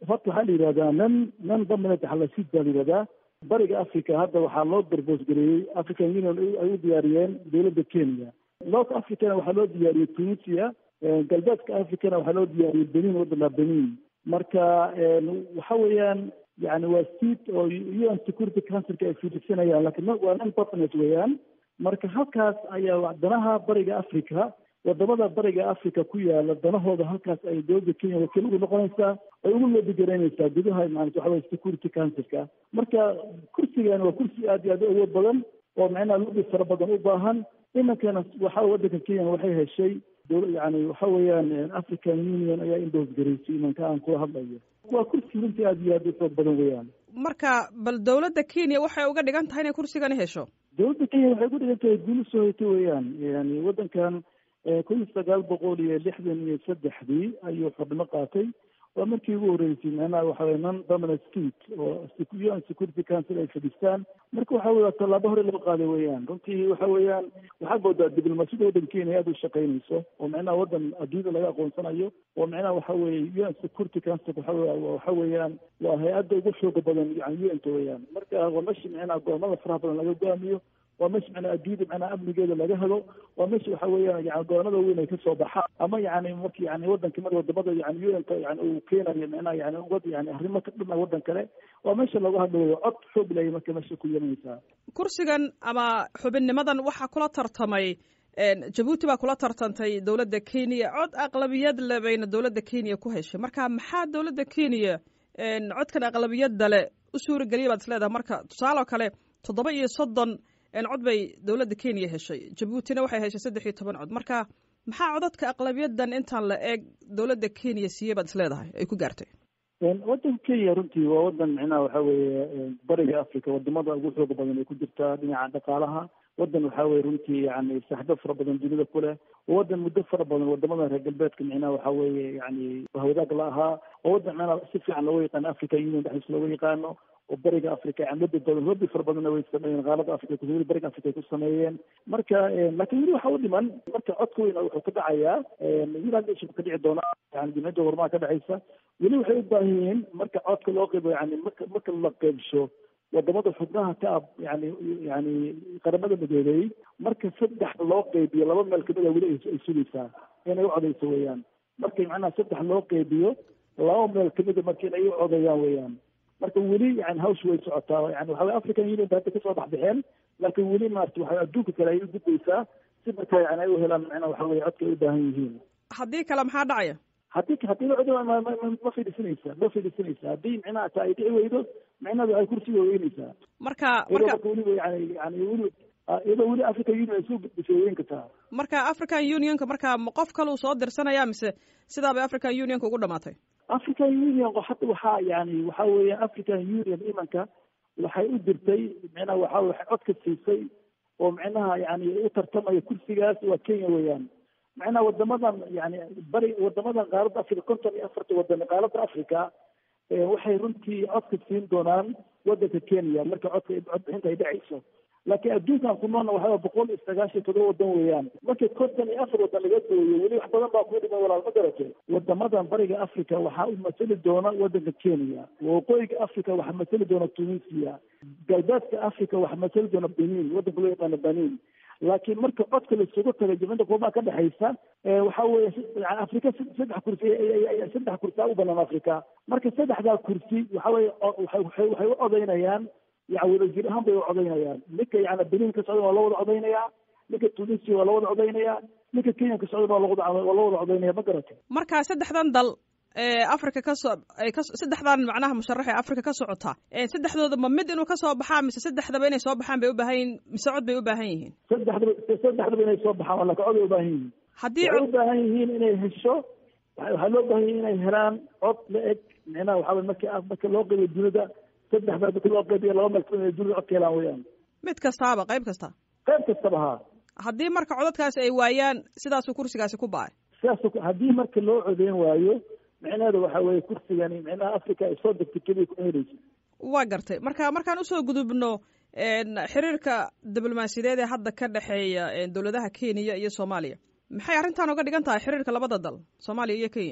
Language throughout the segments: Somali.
horta waxaa la yidhahdaa nan nan dominant halasid baa la yidhahdaa bariga africa hadda waxaa loo darboosgareeyey african union ay u diyaariyeen dowladda kenya north africana waxaa loo diyaariyey tunisia galbeedka africana waxaa loo diyaariyey benin waddanka benin marka waxa weeyaan yani waa seat oo un security councilka ay fiidhisanayaan lakin waa non government weeyaan marka halkaas ayaa danaha bariga africa wadamada bariga africa ku yaala danahooda halkaas ay dowladda kenya wakiil ugu noqonaysaa ay ugu loobigaraynaysaa gudaha maarata waxa weye security councilka marka kursigan waa kursi aad iyo aad u awood badan oo macnaha lobi fara badan u baahan iminkana waxa waddanka kenya waxay heshay yani waxa weeyaan african union ayaa indhoosgaraysay imanka aan kula hadlayo waa kursi runtii aad iyo aad u xoog badan weeyaan marka bal dowladda kenya waxay uga dhigan tahay inay kursigani hesho dowladda kenya waxay uga dhigan tahay guuli soo hayta weeyaan yani waddankan kun iyo sagaal boqol iyo lixdan iyo saddexdii ayuu xubno qaatay waa markii ugu horreysay macnaha waxa weye non dominant state oo un security council ay fadhiistaan marka waxa weye tallaabo hore loo qaaday weeyaan runtii waxa weeyaan waxaad moodaa diblomaasiyada waddanka kenya aad u shaqaynayso oo macnaha waddan adduunyada laga aqoonsanayo oo macnaha waxa weeye un security council waxa waxa weeyaan waa hay-adda ugu xooga badan yani un-ta weeyaan marka waa meshi macnaha go-aamada faraha badan laga go-aamiyo waa meesha macnaa adduunyada macnaha amnigeeda laga helo waa meesha waxa weeyaan yani goonada weyn ay kasoo baxaan ama yani marki yani wadanka mar wadamada yani un-ka yani uu keenayo macnaha yani wad yani arrimo ka dhima waddan kale waa meesha looga hadlayo cod xoog laya marka meesha ku yeelanaysaa kursigan ama xubinnimadan waxaa kula tartamay jabuuti baa kula tartantay dowladda kenya cod aqlabiyad le bayna dowladda kenya ku heshay marka maxaa dowladda kenya codkan aqlabiyadda le u suurageliyay baad isleedahay marka tusaale oo kale toddoba iyo soddon cod bay dowladda kenya heshay jabuutina waxay heshay saddex iyo toban cod marka maxaa codadka aqlabiyadan intaan la eeg dowladda kenya siiyey baad isleedahay ay ku gaartay waddanka kenya runtii waa waddan micnaha waxa weeye bariga africa wadamada ugu xooga badan ay ku jirtaa dhinaca dhaqaalaha waddan waxa weye runtii yani saaxibo fara badan dunida ku leh oo waddan muddo fara badan wadamada reer galbeedka micnaha waxa weeye yani wahwadaag la ahaa oo waddan micnaha si fiican looga yaqaano african union dhexdiisa looga yaqaano oo bariga africa yani lobi badan lobi fara badanna way sameeyeen qaalada africa weli bariga africa ay ku sameeyeen marka laakiin weli waxa u dhiman marka codka weyn wuxuu ka dhacayaa wiland nation ka dhici doona yani jimciyadda warmaha ka dhexaysa weli waxay u baahan yihiin marka codka loo qeybo yani marka marka la qeybsho wadamada xubnaha ka ab yani yani qaramada midoobey marka saddex loo qeybiyo laba meel kamida weli ay sugaysaa inay u codeyso weeyaan marka macnaha saddex loo qeybiyo laba meel kamida marka inay u codayaan weeyaan marka weli yani hawsha way socotaa yani waxa weye african union ba hadda kasoo baxbaxeen laakiin weli maarata waxa adduunka kale ay u gudbaysaa si marka yani ay u helaan macnaha waxa weye codka ay u baahan yihiin haddii kale maxaa dhacaya haddii haddii cod ma fidhisanaysa ma fidhisanaysa haddii micnaha ta ay dhici weydo micnadu ay kursiga weynaysaa marka marka weliba yani yani weli iyadoo weli african union ay soo gudbisay weyn kartaa marka african unionka marka ma qof kale uu soo dirsanaya mise sidaa bay african unionka ugu dhamaatay african union hadda waxaa yani waxa weeye african union imanka waxay u dirtay micnaha waxa waxay codka siisay oo micnaha yani u tartamaya kursigaas waa kenya weeyaan macnaha wadamadan yani bari wadamadan qaaradda africa konton iyo afarta wadan qaaradda africa waxay runtii codka siin doonaan wadanka kenya marka codka codbixinta ay dhacayso laakiin adduunkan ku noolna waxaa boqol iyo sagaashan todoba wadan weeyaan marka konton iyo afar wadan laga dooyo weli wax badan baa ku dhiman walaal ma garate wadamadan bariga africa waxaa u masali doona wadanka kenya waqooyiga africa waxaa masali doona tunisia galbeedka africa waxaa masali doona benin wadanka loo yaqaano benin laakiin marka codka laisugu tagay jimcida kuumaa ka dhexaysa waxa weeye yani afrika saddex kursi saddex kursi a u banaan africa marka saddexdaa kursi waxa weye waxay u codaynayaan yani wadajir ahaan bay u codaynayaan ninka yani benin ka socdan waa loo wada codaynayaa ninka tunisia waa loo wada codaynayaa ninka kenya ka socdan waa lawada waa loo wada codaynaya ma garata marka saddexdan dal ee africa kasoo ay ka saddexdan macnaha musharax ee africa ka socota saddexdooda ma mid inuu kasoo baxaa mise saddexdaba inay soo baxaan bay u baahan yihiin mise cod bay u baahan yihiin saddexdaba saddexdaba inay soo baxaan laakin cod ay u baahan yihiin haddii waxay u baahan yihiin inay hesho waxaa loo baahan yihin inay helaan cod la eg micnaha waxa weye marki marka loo qeybiyo dunida saddexda marki loo qeybiyo laba meel kamid dunida cod ka helaan weeyaan mid kastaaba qayb kasta qayb kastaba haa haddii marka codadkaasi ay waayaan sidaasuu kursigaasi ku ba-ay sidaas haddii marka loo codeyn waayo micnaheeda waxa weeye kursigani micnaha africa ay soo degtay keliya kuma helaysa waa gartay marka markaan usoo gudubno xiriirka diblomaasiyadeed ee hadda ka dhexeeya dowladaha kenya iyo soomaaliya maxay arrintan uga dhigan tahay xiriirka labada dal soomaaliya iyo kenya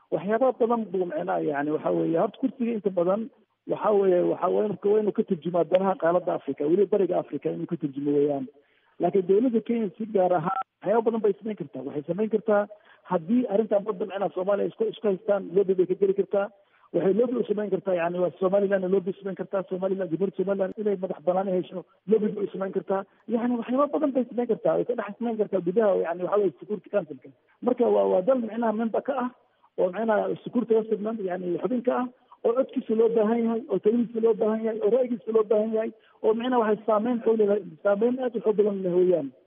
waxyaaba badan buu micnaha yani waxa weeye horta kursiga inta badan waxa weeye waxa waa inuu ka turjumaa danaha qaaladda africa weliba bariga africa inuu ka turjumo weeyaan laakiin dawladda kenya si gaar ahaan waxyaaba badan bay samayn kartaa waxay samayn kartaa haddii arrintan badda micnaha soomaaliya isku isku haystaan lobby bay ka geli kartaa waxay lobby u samayn kartaa yani waa somaliland lobby samayn kartaa somaliland jamhuuriyadda somaliland inay madax banaani hesho lobby bay u samayn kartaa yani waxyaaba badan bay samayn kartaa way ka dhex samayn kartaa gudaha yani waxa weye security councilka marka waa waa dal micnaha member ka ah oo micnaha security council yani xubin ka ah oo codkiisa loo baahan yahay oo taladiisa loo baahan yahay oo ra'yigiisa loo baahan yahay oo micnaha waxay saameyn xoog leedahay saameyn aad u xoog badan leh weeyaan